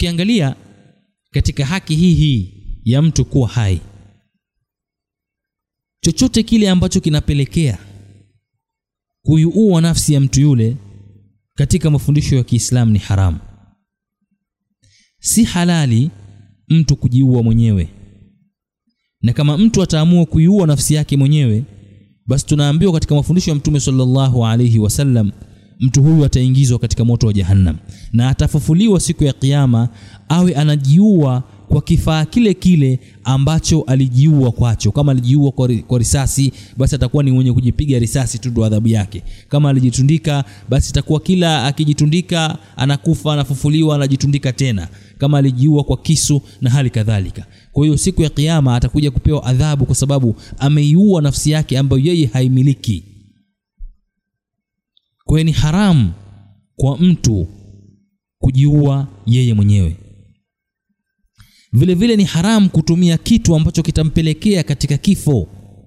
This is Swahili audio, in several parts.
ukiangalia katika haki hii hii ya mtu kuwa hai chochote kile ambacho kinapelekea kuiua nafsi ya mtu yule katika mafundisho ya Kiislamu ni haramu. Si halali mtu kujiua mwenyewe, na kama mtu ataamua kuiua nafsi yake mwenyewe, basi tunaambiwa katika mafundisho ya Mtume sallallahu alaihi wasallam, mtu huyu ataingizwa katika moto wa Jahannam na atafufuliwa siku ya Kiyama awe anajiua kwa kifaa kile kile ambacho alijiua kwacho. Kama alijiua kwa, ri, kwa risasi, basi atakuwa ni mwenye kujipiga risasi tu, ndo adhabu yake. Kama alijitundika, basi itakuwa kila akijitundika anakufa, anafufuliwa, anajitundika tena. Kama alijiua kwa kisu na hali kadhalika. Kwa hiyo siku ya Kiyama atakuja kupewa adhabu kwa sababu ameiua nafsi yake ambayo yeye haimiliki. Kwa hiyo ni haramu kwa mtu kujiua yeye mwenyewe. Vile vile ni haramu kutumia kitu ambacho kitampelekea katika kifo.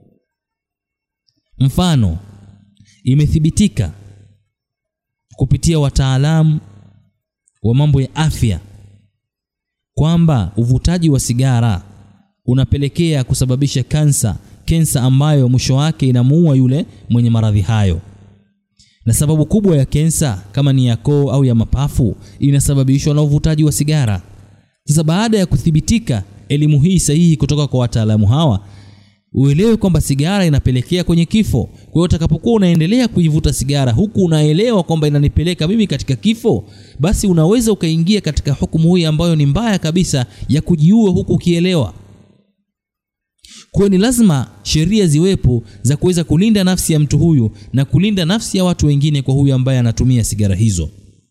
Mfano, imethibitika kupitia wataalamu wa mambo ya afya kwamba uvutaji wa sigara unapelekea kusababisha kansa, kensa ambayo mwisho wake inamuua yule mwenye maradhi hayo. Na sababu kubwa ya kensa kama ni ya koo au ya mapafu inasababishwa na uvutaji wa sigara. Sasa baada ya kuthibitika elimu hii sahihi kutoka kwa wataalamu hawa, uelewe kwamba sigara inapelekea kwenye kifo. Kwa hiyo utakapokuwa unaendelea kuivuta sigara huku unaelewa kwamba inanipeleka mimi katika kifo, basi unaweza ukaingia katika hukumu hii ambayo ni mbaya kabisa ya kujiua huku ukielewa. Kwa hiyo ni lazima sheria ziwepo za kuweza kulinda nafsi ya mtu huyu na kulinda nafsi ya watu wengine kwa huyu ambaye anatumia sigara hizo.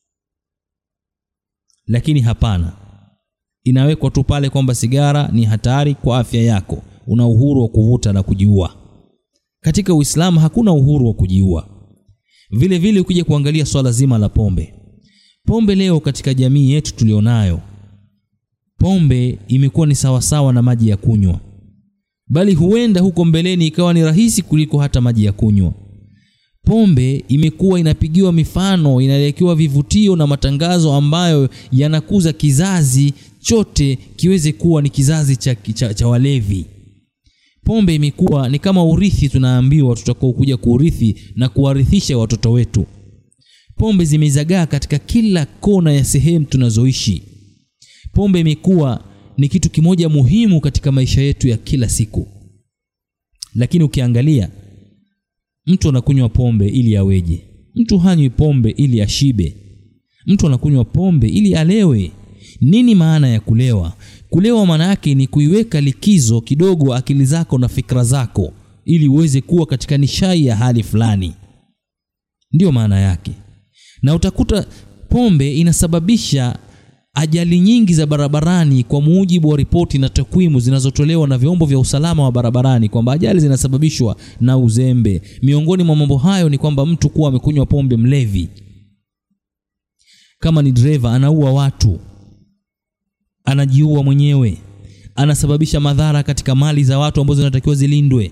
Lakini hapana, inawekwa tu pale kwamba sigara ni hatari kwa afya yako, una uhuru wa kuvuta na kujiua. Katika Uislamu hakuna uhuru wa kujiua. Vile vile ukija kuangalia swala zima la pombe, pombe leo katika jamii yetu tulionayo, pombe imekuwa ni sawasawa na maji ya kunywa, bali huenda huko mbeleni ikawa ni rahisi kuliko hata maji ya kunywa. Pombe imekuwa inapigiwa mifano, inaelekewa vivutio na matangazo ambayo yanakuza kizazi chote kiweze kuwa ni kizazi cha, cha, cha walevi. Pombe imekuwa ni kama urithi, tunaambiwa tutakao kuja kuurithi na kuwarithisha watoto wetu. Pombe zimezagaa katika kila kona ya sehemu tunazoishi. Pombe imekuwa ni kitu kimoja muhimu katika maisha yetu ya kila siku, lakini ukiangalia mtu anakunywa pombe ili aweje? Mtu hanywi pombe ili ashibe. Mtu anakunywa pombe ili alewe. Nini maana ya kulewa? Kulewa maana yake ni kuiweka likizo kidogo akili zako na fikra zako, ili uweze kuwa katika nishai ya hali fulani, ndiyo maana yake. Na utakuta pombe inasababisha ajali nyingi za barabarani kwa mujibu wa ripoti na takwimu zinazotolewa na vyombo vya usalama wa barabarani kwamba ajali zinasababishwa na uzembe. Miongoni mwa mambo hayo ni kwamba mtu kuwa amekunywa pombe, mlevi, kama ni dereva, anaua watu, anajiua mwenyewe, anasababisha madhara katika mali za watu ambazo zinatakiwa zilindwe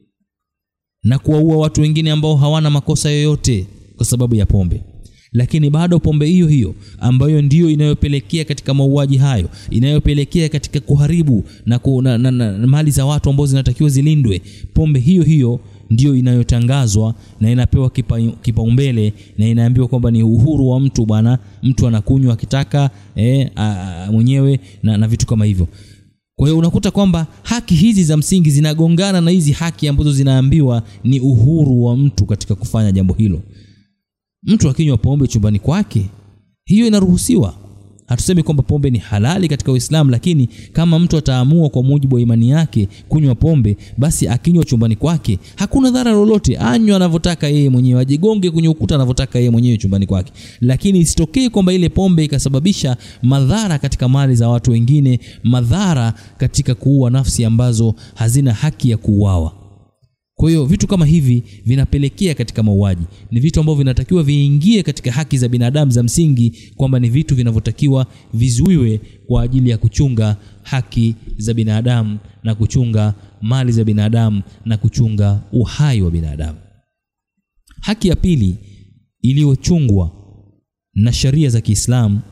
na kuwaua watu wengine ambao hawana makosa yoyote kwa sababu ya pombe lakini bado pombe hiyo hiyo ambayo ndiyo inayopelekea katika mauaji hayo, inayopelekea katika kuharibu na, ku, na, na, na, na mali za watu ambazo zinatakiwa zilindwe, pombe hiyo hiyo ndiyo inayotangazwa na inapewa kipaumbele kipa na inaambiwa kwamba ni uhuru wa mtu bwana, mtu anakunywa akitaka eh, mwenyewe na, na vitu kama hivyo. Kwa hiyo unakuta kwamba haki hizi za msingi zinagongana na hizi haki ambazo zinaambiwa ni uhuru wa mtu katika kufanya jambo hilo. Mtu akinywa pombe chumbani kwake, hiyo inaruhusiwa. Hatusemi kwamba pombe ni halali katika Uislamu, lakini kama mtu ataamua kwa mujibu wa imani yake kunywa pombe, basi akinywa chumbani kwake hakuna dhara lolote. Anywa anavyotaka yeye mwenyewe, ajigonge kwenye ukuta anavyotaka yeye mwenyewe chumbani kwake, lakini isitokee kwamba ile pombe ikasababisha madhara katika mali za watu wengine, madhara katika kuua nafsi ambazo hazina haki ya kuuawa. Kwa hiyo vitu kama hivi vinapelekea katika mauaji. Ni vitu ambavyo vinatakiwa viingie katika haki za binadamu za msingi, kwamba ni vitu vinavyotakiwa vizuiwe kwa ajili ya kuchunga haki za binadamu na kuchunga mali za binadamu na kuchunga uhai wa binadamu. Haki ya pili iliyochungwa na sheria za Kiislamu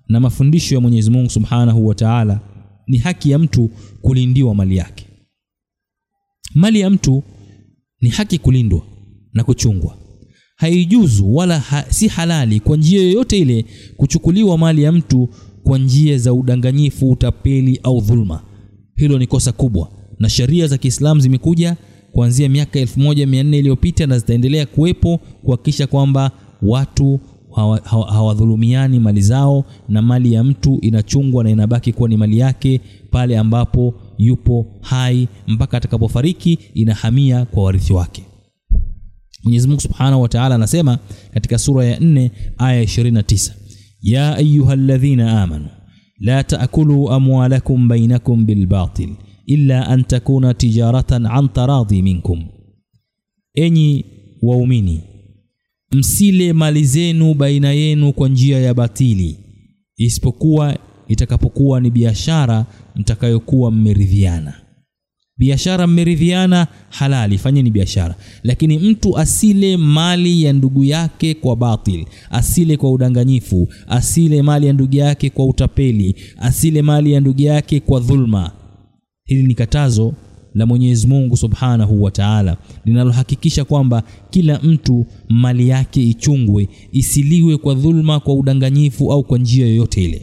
na mafundisho ya Mwenyezi Mungu Subhanahu wa Ta'ala ni haki ya mtu kulindiwa mali yake. Mali ya mtu ni haki kulindwa na kuchungwa. Haijuzu wala ha, si halali kwa njia yoyote ile kuchukuliwa mali ya mtu kwa njia za udanganyifu, utapeli au dhulma. Hilo ni kosa kubwa, na sheria za Kiislamu zimekuja kuanzia miaka 1400 iliyopita na zitaendelea kuwepo kuhakikisha kwamba watu hawadhulumiani hawa, hawa mali zao na mali ya mtu inachungwa na inabaki kuwa ni mali yake pale ambapo yupo hai mpaka atakapofariki inahamia kwa warithi wake. Mwenyezi Mungu Subhanahu wa Ta'ala anasema katika sura ya 4 aya 29, ya ayyuhalladhina amanu la ta'kulu amwalakum bainakum bilbatil illa an takuna tijaratan an taradhi minkum, enyi waumini msile mali zenu baina yenu kwa njia ya batili, isipokuwa itakapokuwa ni biashara mtakayokuwa mmeridhiana. Biashara mmeridhiana, halali, fanyeni biashara, lakini mtu asile mali ya ndugu yake kwa batil, asile kwa udanganyifu, asile mali ya ndugu yake kwa utapeli, asile mali ya ndugu yake kwa dhulma. Hili ni katazo la Mwenyezi Mungu Subhanahu wa Ta'ala linalohakikisha kwamba kila mtu mali yake ichungwe, isiliwe kwa dhulma, kwa udanganyifu au kwa njia yoyote ile.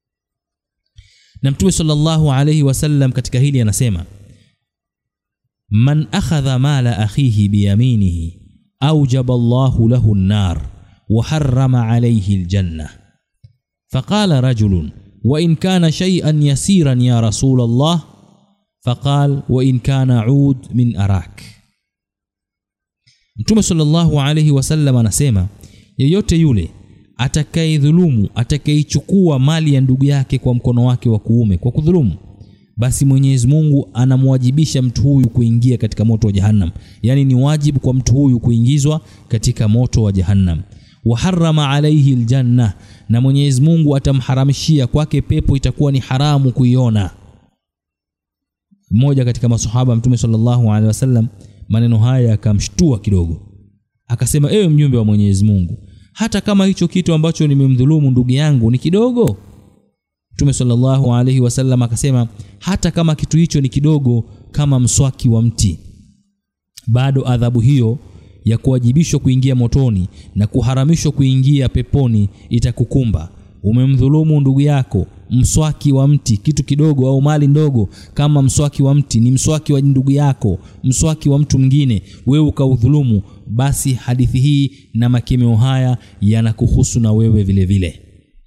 Na Mtume sallallahu alayhi wasallam katika hili anasema, man akhadha mala akhihi biyaminihi aujaba Allahu lahu an-nar wa harrama alayhi al-janna. Faqala rajulun wa in kana shay'an yasiran ya rasul Allah faqal wa in kana ud min arak. Mtume sallallahu alayhi wasallam anasema yeyote yule atakayedhulumu, atakayeichukua mali ya ndugu yake kwa mkono wake wa kuume kwa kudhulumu, basi Mwenyezi Mungu anamwajibisha mtu huyu kuingia katika moto wa Jahannam, yaani ni wajibu kwa mtu huyu kuingizwa katika moto wa Jahannam. Wa harrama alayhi aljanna, na Mwenyezi Mungu atamharamishia kwake pepo, itakuwa ni haramu kuiona. Mmoja katika masahaba Mtume sallallahu alaihi wasallam maneno haya akamshtua kidogo, akasema, ewe mjumbe wa Mwenyezi Mungu, hata kama hicho kitu ambacho nimemdhulumu ndugu yangu ni kidogo? Mtume sallallahu alaihi wasallam akasema, hata kama kitu hicho ni kidogo kama mswaki wa mti, bado adhabu hiyo ya kuwajibishwa kuingia motoni na kuharamishwa kuingia peponi itakukumba. Umemdhulumu ndugu yako mswaki wa mti, kitu kidogo au mali ndogo kama mswaki wa mti, ni mswaki wa ndugu yako, mswaki wa mtu mwingine, wewe ukaudhulumu, basi hadithi hii na makemeo haya yanakuhusu na wewe vile vile.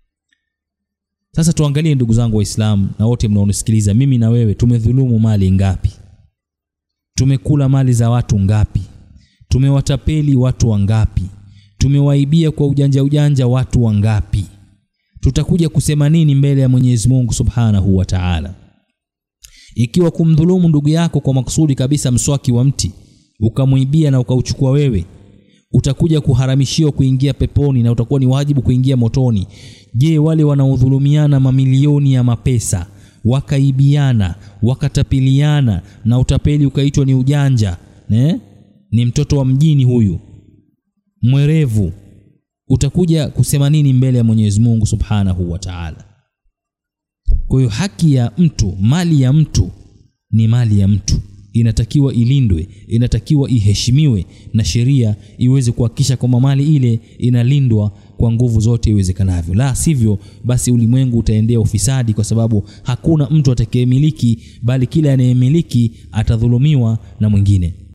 Sasa tuangalie ndugu zangu Waislamu na wote mnaonisikiliza, mimi na wewe tumedhulumu mali ngapi? Tumekula mali za watu ngapi? Tumewatapeli watu wangapi? Tumewaibia kwa ujanja ujanja watu wangapi? Tutakuja kusema nini mbele ya Mwenyezi Mungu Subhanahu wa Ta'ala? Ikiwa kumdhulumu ndugu yako kwa makusudi kabisa mswaki wa mti ukamwibia na ukauchukua wewe, utakuja kuharamishiwa kuingia peponi na utakuwa ni wajibu kuingia motoni. Je, wale wanaodhulumiana mamilioni ya mapesa wakaibiana wakatapiliana na utapeli ukaitwa ni ujanja ne? Ni mtoto wa mjini huyu mwerevu, utakuja kusema nini mbele ya Mwenyezi Mungu Subhanahu wa Ta'ala? Kwa hiyo haki ya mtu, mali ya mtu ni mali ya mtu, inatakiwa ilindwe, inatakiwa iheshimiwe na sheria iweze kuhakikisha kwamba mali ile inalindwa kwa nguvu zote iwezekanavyo. La sivyo, basi ulimwengu utaendea ufisadi, kwa sababu hakuna mtu atakayemiliki, bali kila anayemiliki atadhulumiwa na mwingine.